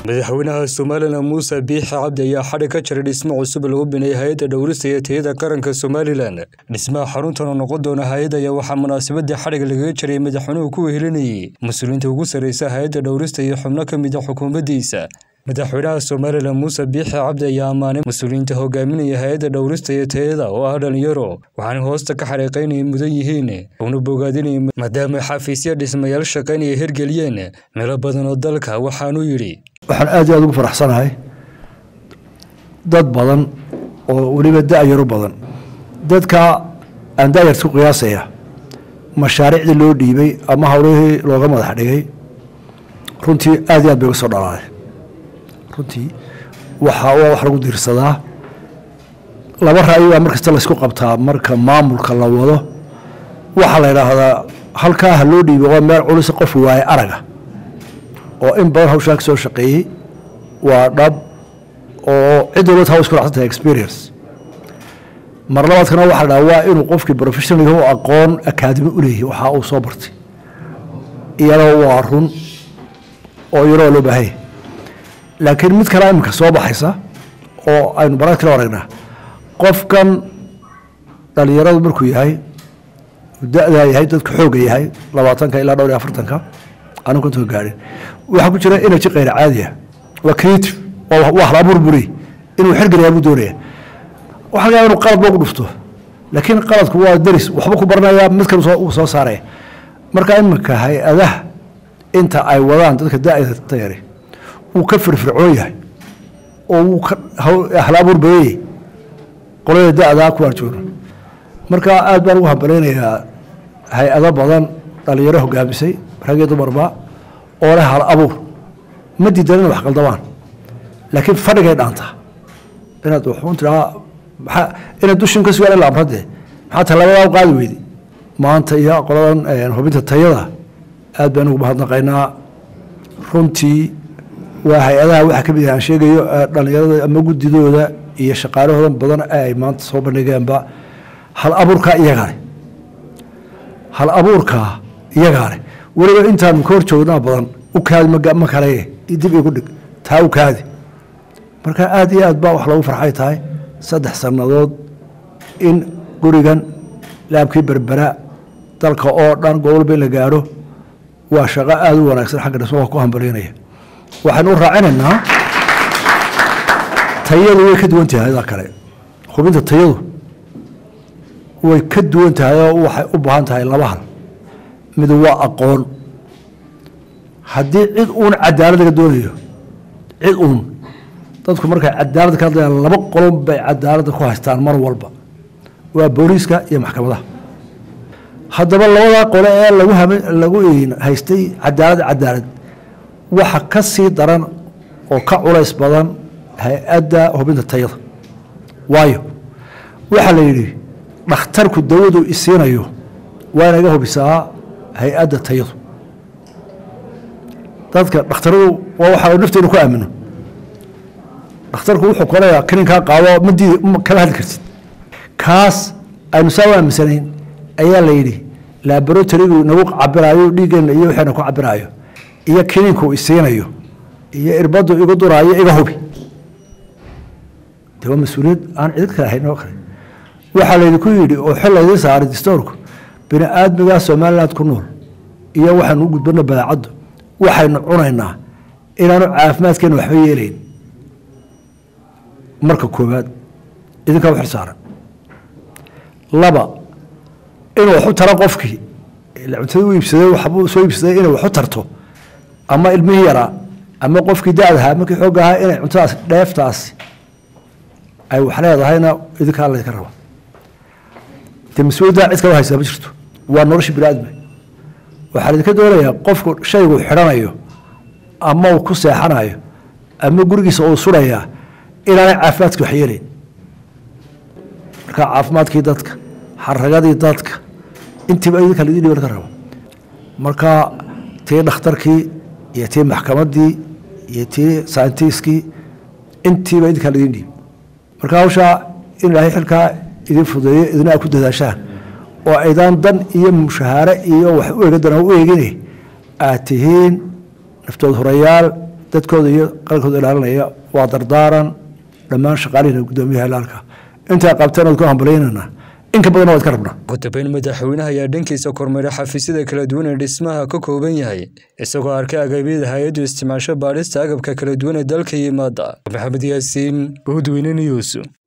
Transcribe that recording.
madaxweynaha somalilan muuse biixi cabdi ayaa xadhi ka jiray dhismo cusub lagu bineeyay hay-adda dhowrista iyo tayada qaranka somalilan dhismaha xaruntan oo noqon doona hay-ad ayaa waxaa munaasabadii xadhiga lagaga jiray madaxweynuhu ku wehelinayay mas-uuliyiinta ugu sarreysa hay-adda dhowrista iyo xubno ka mid a xukuumaddiisa madaxweynaha somalilan muuse biixi cabdi ayaa ammaanay mas-uuliyiinta hogaaminaya hay-adda dhowrista iyo tayada oo ah dhalinyaro waxaana hoosta ka xariiqaynaya mudan yihiin una bogaadinaya maadaama xafiisya dhismayaal shaqaynaya hirgeliyeen meelo badan oo dalka waxaanuu yidhi waxaan aad iyo aad ugu faraxsanahay dad badan oo weliba da-yaro badan dadka aan da-yarta ku qiyaasaya mashaariicdii loo dhiibay ama howlihii looga madax dhigay runtii aad iyo aad bay uga soo dhalaaday runtii waxa waa wax lagu diirsadaa laba ra'yi baa markasta laysku qabtaa marka maamulka la wado waxaa la yidhaahdaa halkaa ha loo dhiibay waa meel culisa qof waaye araga oo in badan hawshaa ka soo shaqeeyey waa dhab oo cid walba taa isku racsan tahay experience mar labaadkana waxaa la dhaha waa inuu qofkii professional u aqoon akaadimi u leeyahay waxa uu soo bartay iyadoo waa run oo iyadoo loo baahanya laakiin mid kale iminka soo baxaysa oo aynu barad kala aragnaa qofkan dhalinyaradu markuu yahay da-daa yahay dadka xooga yahay labaatanka ilaa dhowr iyo afartanka anu kontonka gaadhin waxaa ku jira energy kayr caadiya waa creative waa hal abuur buri inuu xirgeliyaa buu doonaya waxa laga yaaba inu qalad ba ku dhufto laakiin qaladku waa deris waxba ku baranaya mid kale uu soo saaraya marka iminka hay-adaha inta ay wadaan dadka da-da yari wuu ka firfircoon yahay oo wuu ka hal abuur badanyay qolada da-daa kuwaan joogno marka aad baan ugu hambalaynayaa hay-ado badan dhalinyaro hogaamisay rag iyo dumarba oo leh hal abuur ma diidan ina wax qaldamaan laakiin fadhigay dhaantaa inaad waxuun tiraa maa inaad dushin ka sugaan ila amradee maxaa talabadaa u qaadi weyday maanta iyo qoladan hubinta tayada aad baan ugu mahadnaqaynaa runtii waa hay-adaha waxaa ka mid aan sheegayo dhalinyarada ama guddidooda iyo shaqaalahooda badan ay maanta soo bandhigeenba hal abuurkaa iyagaa leh hal abuurkaa iyagaa leh weliba intaanu ka hor joognaa badan u kaadi ma kale dib igu dhig taa u kaadi marka aad iyo aad baa wax loogu farxay tahay saddex sannadood in gurigan laabkii berbera dalka oo dhan gobolba in la gaadho waa shaqo aada u wanaagsan xagga dhismaha ku hambaliynaya waxaynu u raacinaynaa tayadu way ka duwan tahay adaa kale hubinta tayadu way ka duwan tahay oo waxay u baahan tahay laba hal mid waa aqoon haddii cid uun cadaalad laga doonayo cid uun dadku markay cadaalad ka hadlayaan laba qolon bay cadaaladda ku haystaan mar walba waa booliiska iyo maxkamadaha haddaba labadaa qole ee lagu lagu haystay cadaalad cadaalad waxa ka sii daran oo ka culays badan hay-adda hubinta tayada waayo waxaa la yidhi dhakhtarku dawadu isiinayo waa inaga hubisaa hay-adda tayadu dadka dhakhtaradu waa waxa nafteenu ku aamino dhakhtarku wuxuu koleyaa kaninkaa qaado ma diidi kala hadli kartid kaas aynu saa u aaminsanayn ayaa la yidhi laboratorygu nagu cabiraayo dhiiggeena iyo waxayna ku cabiraayo iyo kininku isiinayo iyo irbadu igu duraayo iga hubi de waa mas-uuliyad aan cid kale ahayn oo kale waxaa laydinku yidhi oo xil laydiin saaray distoorku bini aadmigaa somaliland ku nool iyo waxaanu u gudbana badaacaddu waxaynu cunaynaa inaanu caafimaadkeena waxba yeelayn marka koowaad idinkaa u xil saaran laba inuu waxu taro qofkii cuntada u iibsaday waxbuu soo iibsaday inay waxu tarto ama ilmihii yaraa ama qofkii da-dahaa markii xoog ahaa inay cuntadaas dheeftaasi ay wax leedahayna idinkaa laydinka raba de mas-uuliyaddaa cid kala haysaa ma jirto waa nolosha bini aadma waxaa laydinka doonayaa qofku shaygu xidhanayo ama uu ku seexanayo ama gurigiisa uu surayaa inaanay caafimaadkii wax yeelayn marka caafimaadkii dadka xaragadii dadka intiiba idinka laydin dhiba laga rabo marka tii dhakhtarkii iyo tii maxkamaddii iyo tii sayntiskii intiiba idinkaa laydin dhiib marka hawshaa in ilaahay xilkaa idin fudeeyo idina a ku dadaashaan oo aydaan dan iyo mushahaare iyo wax u eegadan u eegine aad tihiin naftood horayaal dadkooda iyo qalkooda ilaalinaya waa dardaaran dhammaan shaqaalihina guddoomiyaha ilaalka intaa qabteen ood ku hambalyaynana inka badan waad ka rabnaa ugu dambeyn madaxweynaha ayaa dhankiisa kormeeray xafiisyada kala duwan ee dhismaha ka kooban yahay isagoo arkay agabyada hay-addu isticmaasho baadhista agabka kala duwan ee dalka yimaada maxamed yaasiin udweyne news